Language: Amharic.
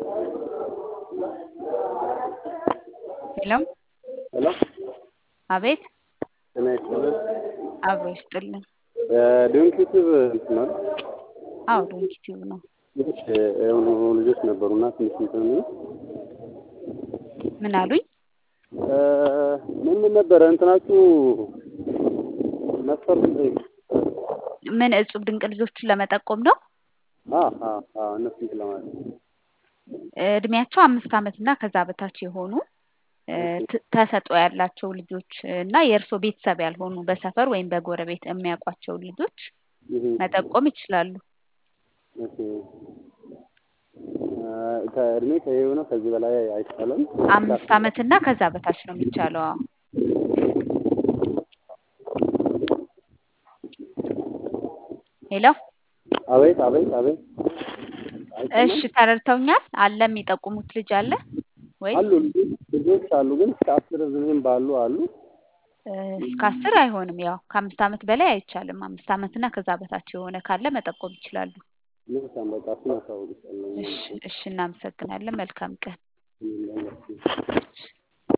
ሄሎ ሄሎ አቤት ጤና ይስጥልን። አብሮ ይስጥልን። ዶንኪ ቲዩብ እንትን ነው አዎ ዶንኪ ቲዩብ ነው። ትንሽ የሆኑ ልጆች ነበሩና ትንሽ እንትን የሚሉ ምን አሉኝ? ምን ምን ነበረ እንትናችሁ መስፈርት ጠይቅ። ምን እጹብ ድንቅ ልጆችን ለመጠቆም ነው። አ አ አ እነሱ እንትን ለማለት እድሜያቸው አምስት ዓመት እና ከዛ በታች የሆኑ ት- ተሰጥኦ ያላቸው ልጆች እና የእርሶ ቤተሰብ ያልሆኑ በሰፈር ወይም በጎረቤት የሚያውቋቸው ልጆች ይሄ መጠቆም ይችላሉ። ኦኬ ከእድሜ ከይሄው ነው ከዚህ በላይ አይቻልም። አምስት ዓመት እና ከዛ በታች ነው የሚቻለው። አዎ ሄሎ አቤት አቤት አቤት እሺ ተረድተውኛል። አለ የሚጠቁሙት ልጅ አለ ወይ? አሉ ልጆች ልጆች አሉ ግን እስከ አስር ዝም ባሉ አሉ። እስከ አስር አይሆንም። ያው ከአምስት ዓመት በላይ አይቻልም። አምስት ዓመት እና ከዛ በታች የሆነ ካለ መጠቆም ይችላሉ። ልብሳን በቃ እሱን አሳውቅሻለሁ። እሺ እሺ፣ እናመሰግናለን። መልካም ቀን። እሺ